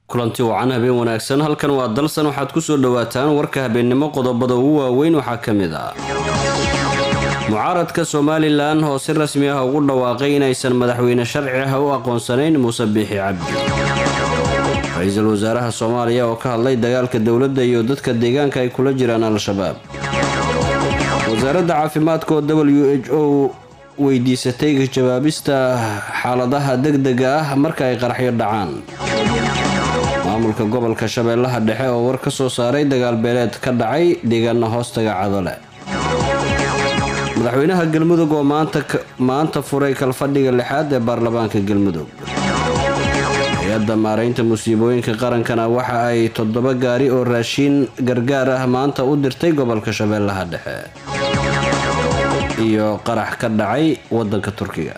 kulanti wacan habeen wanaagsan halkan waa dalsan waxaad kusoo dhawaataan warka habeennimo qodobada ugu waaweyn waxaa ka mid ah mucaaradka somalilan oo si rasmi ah ugu dhawaaqay inaysan madaxweyne sharci ah u aqoonsanayn muuse biixi cabdi ra-iisul wasaaraha soomaaliya oo ka hadlay dagaalka dowladda iyo dadka deegaanka ay kula jiraan al-shabaab wasaaradda caafimaadka oo w h o weydiisatay jawaabista xaaladaha degdega ah marka ay qaraxyo dhacaan maamulka gobolka shabeellaha dhexe oo war ka soo saaray dagaal beeleed ka dhacay deegaana hoostaga cadole madaxweynaha galmudug oo maanta furay kalfadhiga lixaad ee baarlamaanka galmudug hay-adda maaraynta musiibooyinka qarankana waxa ay toddoba gaari oo raashiin gargaar ah maanta u dirtay gobolka shabeellaha dhexe iyo qarax ka dhacay wadanka turkiga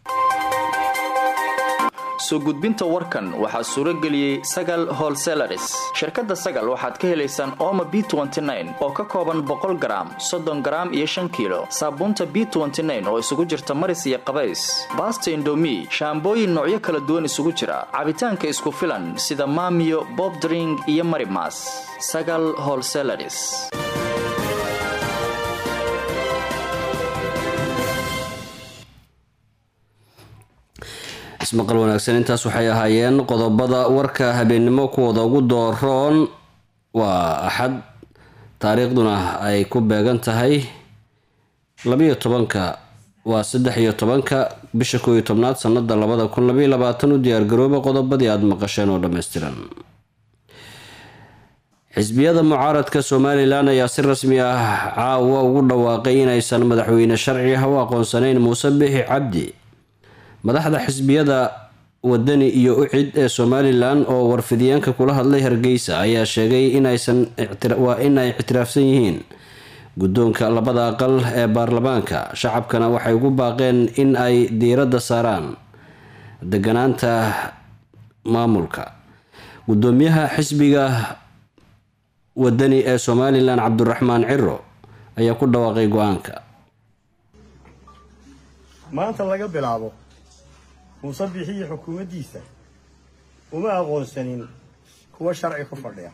soo gudbinta warkan waxaa suuro geliyey sagal holselaris shirkadda sagal waxaad ka helaysaan ooma b oo ka kooban boqol garaam soddon garaam iyo shan kiilo saabuunta b oo isugu jirta maris iyo qabays baasta indomi shaambooyin noocyo kala duwan isugu jira cabitaanka isku filan sida maamiyo bobdring iyo marimas sagal holselaris ismaqal wanaagsan intaas waxay ahaayeen qodobada warka habeennimo kuwooda ugu dooroon waa axad taariikhduna ay ku beegan tahay labiyo tobanka waa saddex iyo tobanka bisha kooiyo tobnaad sanada labada kun labaiyo labaatan u diyaargarooba qodobadii aada maqasheen oo dhammaystiran xisbiyada mucaaradka somalilan ayaa si rasmi ah caawa ugu dhawaaqay inaysan madaxweyne sharci ah u aqoonsanayn muuse bixi cabdi madaxda xisbiyada wadani iyo ucid ee somalilan oo warfidyaanka kula hadlay hargeysa ayaa sheegay waa in ay ictiraafsan yihiin guddoonka labada aqal ee baarlamaanka shacabkana waxay ugu baaqeen in ay diiradda saaraan deganaanta maamulka guddoomiyaha xisbiga wadani ee somalilan cabdiraxmaan ciro ayaa ku dhawaaqay go-aanka maanta laga bilaabo muuse biixiyo xukuumaddiisa uma aqoonsanin kuwa sharci ku fadhiya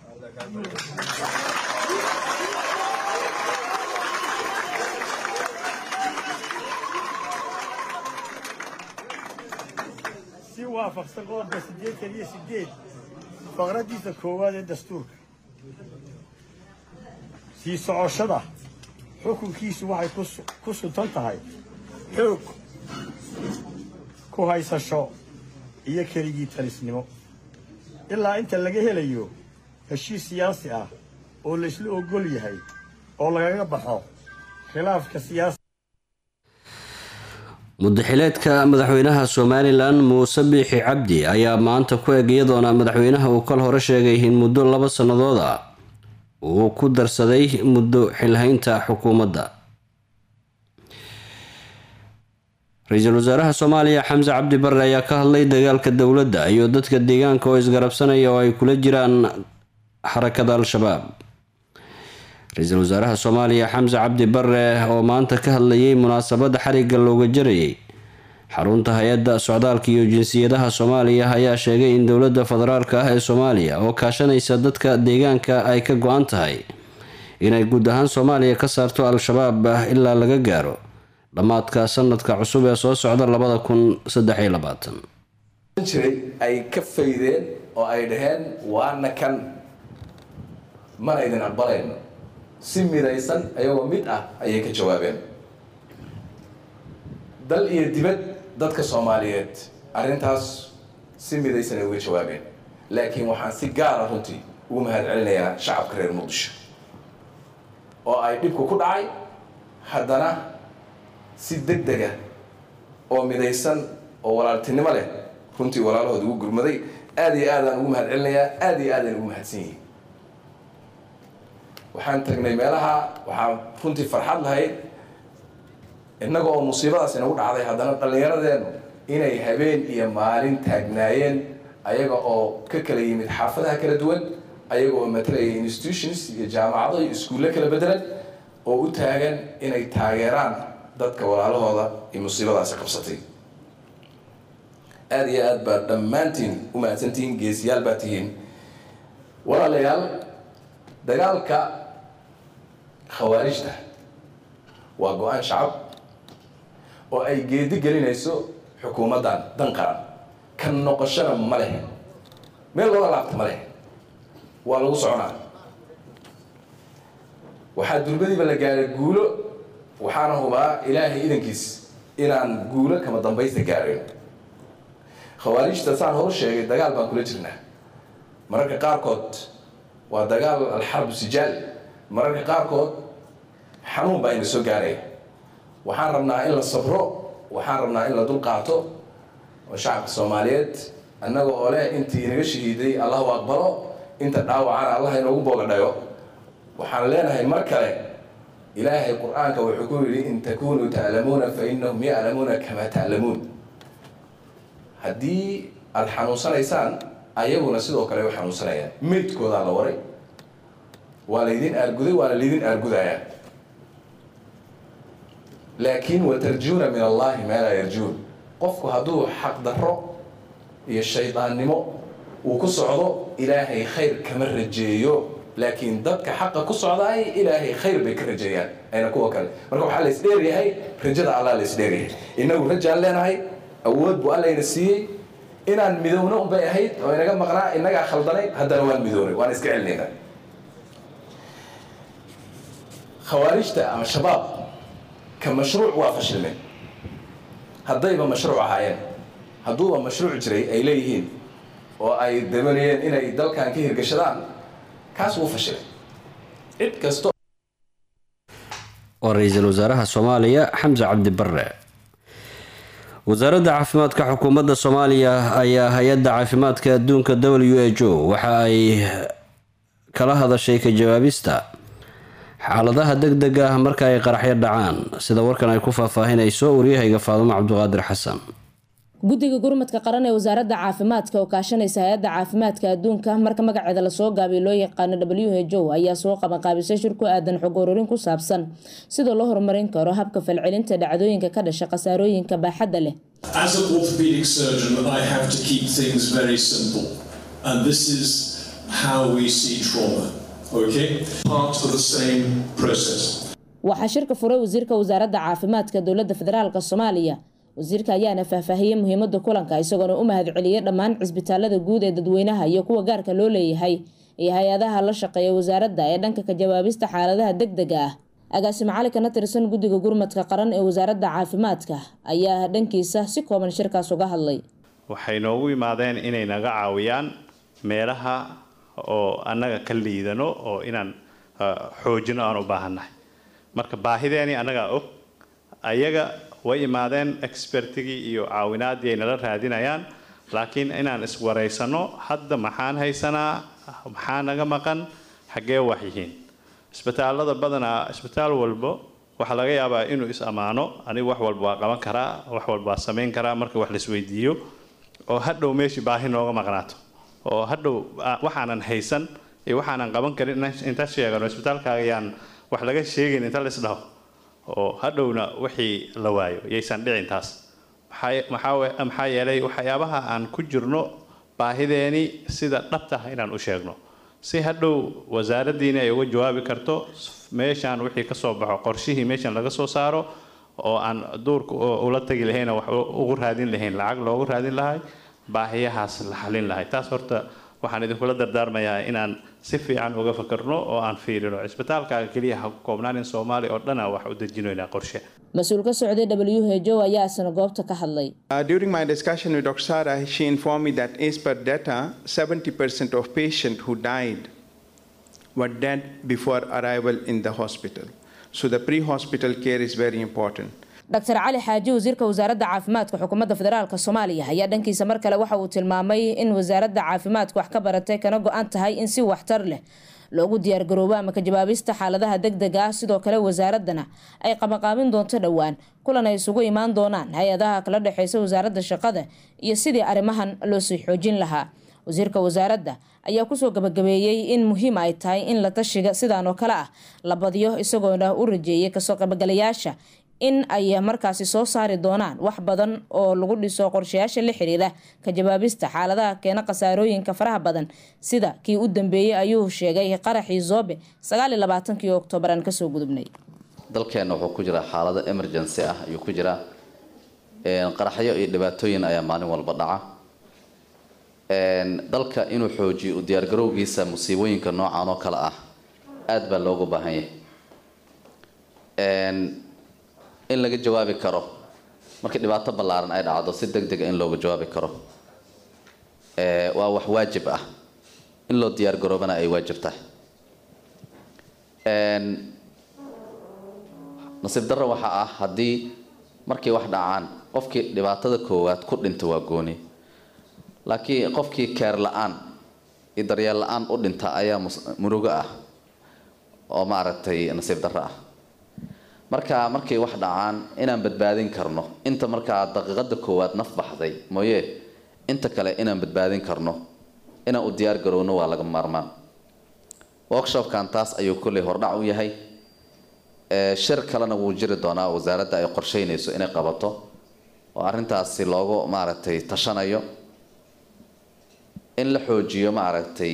si waafaqsan qodobka siddeetan iyo siddeed faqraddiisa koowaad ee dastuurka sii socoshada xukunkiisu waxay ku suntan tahay xoog ku haysasho iyo keligii talisnimo ilaa inta laga helayo heshiis siyaasi ah oo laysla ogol yahay oo lagaga baxo khilaafka siyaasi mudaxileedka madaxweynaha somalilan muuse biixi cabdi ayaa maanta ku eg iyadoona madaxweynaha uu kal hore sheegay in muddo laba sannadood ah uu ku darsaday muddo xilhaynta xukuumadda ra-iisul wasaaraha soomaaliya xamse cabdi barre ayaa ka hadlay dagaalka dowladda iyo dadka deegaanka oo isgarabsanaya oo ay kula jiraan xarakada al-shabaab ra-iisul wasaaraha soomaaliya xamse cabdi barre oo maanta ka hadlayay munaasabadda xarigga looga jarayay xarunta hay-adda socdaalka iyo jinsiyadaha soomaaliya ayaa sheegay in dowladda federaalka ah ee soomaaliya oo kaashanaysa dadka deegaanka ay ka go-an tahay inay guud ahaan soomaaliya ka saarto al-shabaab ilaa laga gaaro dhammaadka sanadka cusub ee soo socda labada kun saddex iyo labaatan jiray ay ka faydeen oo ay dhaheen waana kan mana idin aqbalayno si midaysan ayagoo mid ah ayay ka jawaabeen dal iyo dibad dadka soomaaliyeed arrintaas si midaysan ay uga jawaabeen laakiin waxaan si gaara runtii ugu mahad celinayaa shacabka reer muqdisho oo ay dhibku ku dhacay haddana si deg dega oo midaysan oo walaaltinimo leh runtii walaalahood ugu gurmaday aada iyo aadaan ugu mahad celinayaa aada iyo aadaan ugu mahadsan yihiin waxaan tagnay meelaha waxaan runtii farxad lahayd innaga oo musiibadaas inagu dhacday haddana dhallinyaradeenu inay habeen iyo maalin taagnaayeen ayaga oo ka kala yimid xaafadaha kala duwan ayaga oo matalaya institutions iyo jaamacado iyo iskuulle kala bedelan oo u taagan inay taageeraan dadka walaalahooda iyo musiibadaasi qabsatay aada iyo aad baad dhammaantiin u mahadsantihiin geesiyaal baa tihiin walaalayaal dagaalka khawaarijta waa go-aan shacab oo ay geedi gelinayso xukuumaddan dan qaran ka noqoshana ma leh meel looga laabta ma leh waa lagu soconaa waxaa durbadiiba la gaaray guulo waxaana hubaa ilaahay idankiis inaan guulo kama dambaysta gaarayn khawaarijta saan horu sheegay dagaal baan kula jirnaa mararka qaarkood waa dagaal alxarbu sijaal mararka qaarkood xanuun baa ina soo gaaraya waxaan rabnaa in la sabro waxaan rabnaa in la dul qaato oo shacabka soomaaliyeed annaga oo leh intii inaga shahiiday allahu aqbalo inta dhaawacana allah inoogu boogadhayo waxaan leenahay mar kale ilaahay qur-aanka wuxuu ku yidhi in takunuu ta'lamuuna fa inahum ya'lamuuna kamaa ta'lamuun haddii aada xanuunsanaysaan ayaguna sidoo kale way xanuunsanayaan meydkoodaa la waray waa laydin aarguday waana laydin aargudayaa laakiin watarjuuna min allahi maa laa yarjuun qofku hadduu xaqdarro iyo shaydaannimo uu ku socdo ilaahay khayr kama rajeeyo laakiin dadka xaqa ku socdaay ilaahay khayr bay ka rajeeyaan ayna kuwa kale marka waxaa la isdheeryahay rajada allah la isdheeryahay innagu rajaan leenahay awood buu allayna siiyey inaan midowno unbay ahayd oo inaga maqnaa innagaa khaldanay haddana waan midownay waan iska celinaynaa khawaarijta ama shabaab ka mashruuc waa fashilmeen haddayba mashruuc ahaayeen hadduuba mashruuc jiray ay leeyihiin oo ay dabanayeen inay dalkan ka hirgashadaan kaas wuu fashilay cid kasto waa ra-iisul wasaaraha soomaaliya xamse cabdi bare wasaaradda caafimaadka xukuumadda soomaaliya ayaa hay-adda caafimaadka adduunka w h o waxa ay kala hadashay ka jawaabista xaaladaha deg deg ah marka ay qaraxyo dhacaan sida warkan ay ku faahfaahinayso waryahayga faadumo cabdiqaadir xasan guddiga gurmadka qaran ee wasaaradda caafimaadka oo kaashanaysa hay-adda caafimaadka adduunka marka magaceeda lasoo gaabay loo yaqaano w h o ayaa soo qabanqaabisay shir ku aadan xog ururin ku saabsan sida loo horumarin karo habka falcelinta dhacdooyinka ka dhasha khasaarooyinka baaxadda leh As an orthopedic surgeon, I have to keep things very simple. And this is how we see trauma. Okay? Part of the same process. waxaa shirka furay wasiirka wasaaradda caafimaadka dowladda federaalk soomaaliya wasiirka ayaana faahfaahiyey muhiimada kulanka isagoona u mahadceliyey dhammaan cisbitaalada guud ee dadweynaha iyo kuwa gaarka loo leeyahay iyo hay-adaha la shaqeeya wasaaradda ee dhanka ka jawaabista xaaladaha deg dega ah agaasimo cali kana tirsan guddiga gurmadka qaran ee wasaaradda caafimaadka ayaa dhankiisa si kooban shirkaas uga hadlay waxay noogu imaadeen inay naga caawiyaan meelaha oo annaga ka liidano oo inaan xoojino aan u baahannahay marka baahideeni annagaa og ayaga way imaadeen expertigii iyo caawinaadii ay nala raadinayaan laakiin inaan iswaraysano hadda maxaan haysanaa maxaa naga maqan xaggee wax yihiin isbitaalada badanaa isbitaal walbo waxaa laga yaabaa inuu is ammaano anigu wax walba waa qaban karaa wax walba waa samayn karaa marka wax laisweydiiyo oo hadhow meeshii baahi nooga maqnaato oo hadhow waxaanan haysan iyo waxaanan qaban karin inta sheegano isbitaalkaaga yaan wax laga sheegayn inta la isdhaho oo hadhowna wixii la waayo yaysan dhicin taas maxaa yeelay waxyaabaha aan ku jirno baahideeni sida dhabta ah inaan u sheegno si hadhow wasaaraddiina ay uga jawaabi karto meeshaan wixii kasoo baxo qorshihii meeshan laga soo saaro oo aan duurka ula tagi lahayn wax ugu raadin lahayn lacag loogu raadin lahay baahiyahaas la xalin lahay taas horta waxaan idinkula dardaarmayaa inaan si fiican uga fakarno oo aan fiirino cisbitaalkaaga keliya ha ku koobnaan in soomaaliya oo dhana wax u dejinoynaa qorshe mas-uul ka socday w h o ayaa isna goobta ka hadlay Uh, during my discussion with Dr. Sarah, she informed me that as per data, 70% of patients who died were dead before arrival in the hospital. So the pre-hospital care is very important. dr cali xaaji wasiirka wasaaradda caafimaadka xukuumadda federaalk soomaaliya ayaa dhankiisa mar kale waxa uu tilmaamay in wasaaradda caafimaadka wax ka baratay kana go-an tahay in si waxtar leh loogu diyaargaroobo ama ka jawaabista xaaladaha deg dega ah sidoo kale wasaaraddana ay qabanqaabin doonto dhowaan kulan ay isugu imaan doonaan hay-adaha kala dhexeysa wasaaradda shaqada iyo sidii arrimahan loo sii xoojin lahaa wasiirka wasaaradda ayaa kusoo gabagabeeyey in muhiim ay tahay in la tashiga sidaan oo kale ah la badiyo isagoona u rajeeyay kasoo qabagalayaasha in ay markaasi soo saari doonaan wax badan oo lagu dhiso qorshayaasha la xiriira ka jawaabista xaaladaha keena khasaarooyinka faraha badan sida kii u dambeeyey ayuu sheegay qaraxii zoobe sagaaliyo labaatankii oktoobar aan kasoo gudubnay dalkeenna wuxuu ku jiraa xaalado emergency ah ayuu ku jiraa qaraxyo iyo dhibaatooyin ayaa maalin walba dhaca dalka inuu xoojiyo u diyaargarowgiisa musiibooyinka noocan oo kale ah aada baa loogu baahan yahay in laga jawaabi karo markii dhibaato ballaaran ay dhacdo si deg dega in looga jawaabi karo waa wax waajib ah in loo diyaar garoobana ay waajib tahay nasiib darro waxaa ah haddii markay wax dhacaan qofkii dhibaatada koowaad ku dhinta waa gooni laakiin qofkii keer la-aan iyo daryeel la-aan u dhinta ayaa murugo ah oo maaragtay nasiib darro ah marka markay wax dhacaan inaan badbaadin karno inta markaa daqiiqada koowaad naf baxday mooye inta kale inaan badbaadin karno inaan u diyaar garowno waa laga maarmaan workshopkan taas ayuu kolley hordhac u yahay shir kalena wuu jiri doonaa wasaaradda ay qorsheynayso inay qabato oo arrintaasi loogu maaragtay tashanayo in la xoojiyo maaragtay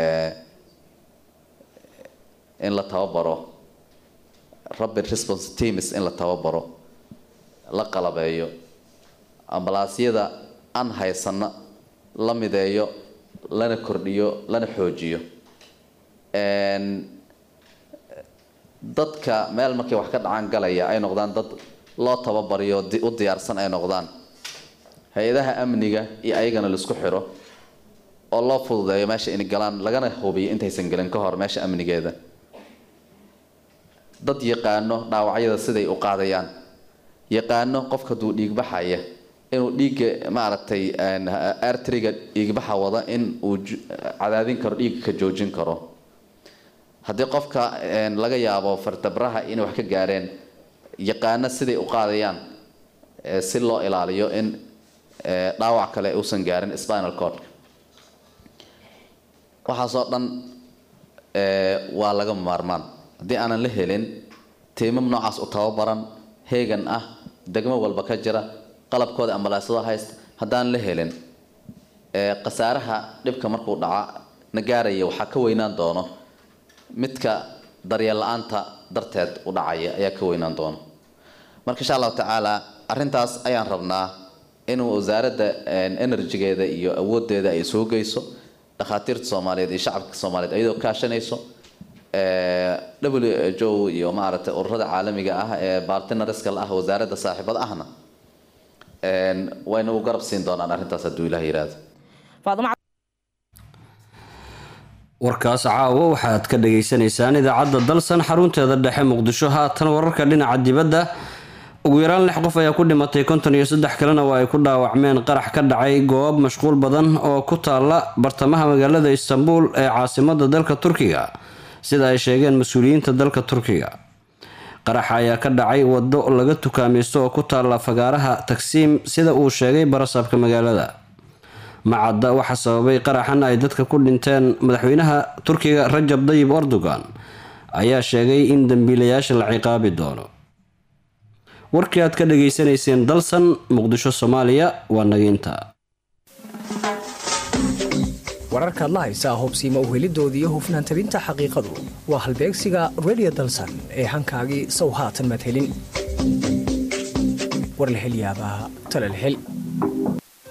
in la tababaro rapid response teams in la tababaro la qalabeeyo ambalaasyada aan haysano la mideeyo lana kordhiyo lana xoojiyo dadka meel markay wax ka dhacaan galaya ay noqdaan dad loo tababariyo u diyaarsan ay noqdaan hay-adaha amniga iyo ayagana laisku xiro oo loo fududeeyo meesha inay galaan lagana hubiyo intaysan gelin ka hor meesha amnigeeda dad yaqaano dhaawacyada siday u qaadayaan yaqaano qofka haduu dhiigbaxaya inuu dhiigga maaragtay artriga dhiigbaxa wada in uu cadaadin karo dhiigga ka joojin karo haddii qofka laga yaabo fartabraha inay wax ka gaareen yaqaano siday u qaadayaan si loo ilaaliyo in dhaawac kale uusan gaarin spinal cord waxaasoo dhan waa laga maarmaan haddii aanan la helin tiimam noocaas u tababaran heegan ah degmo walba ka jira qalabkooda ambalaasyado haysta haddaan la helin khasaaraha dhibka markuu dhaca na gaaraya waxaa ka weynaan doono midka daryeel la-aanta darteed u dhacaya ayaa ka weynaan doono marka insha allahu tacaala arrintaas ayaan rabnaa inuu wasaaradda enerjigeeda iyo awoodeeda ay soo geyso dhakhaatiirta soomaaliyeed iyo shacabka soomaaliyeed ayadoo kaashanayso w h o iyo maaragtay ururada caalamiga ah ee bartinariska la ah wasaaradda saaxiibada ahna wayna u garab siin doonaan arrintaas hadduu ilaah yiraahdo warkaas caawo waxaad ka dhagaysanaysaan idaacadda dalsan xarunteeda dhexe muqdisho haatan wararka dhinaca dibadda ugu yaraan lix qof ayaa ku dhimatay konton iyo saddex kalena waa ay ku dhaawacmeen qarax ka dhacay goob mashquul badan oo ku taala bartamaha magaalada istanbul ee caasimada dalka turkiga sida ay sheegeen mas-uuliyiinta dalka turkiga qaraxa ayaa ka dhacay wado laga tukaamaysto oo ku taala fagaaraha tagsiim sida uu sheegay barasaabka magaalada macadda waxaa sababay qaraxan ay dadka ku dhinteen madaxweynaha turkiga rajab dayib erdogan ayaa sheegay in dambiilayaasha la ciqaabi doono warkii aad ka dhageysanayseen dalsan muqdisho soomaaliya waa nagiinta wararkaad la haysaa hobsiima uhelidooda iyo hufnaan tabinta xaqiiqadu waa halbeegsiga redio dalsan ee hankaagii sow haatan madhelin war la hel yaabaa talal hel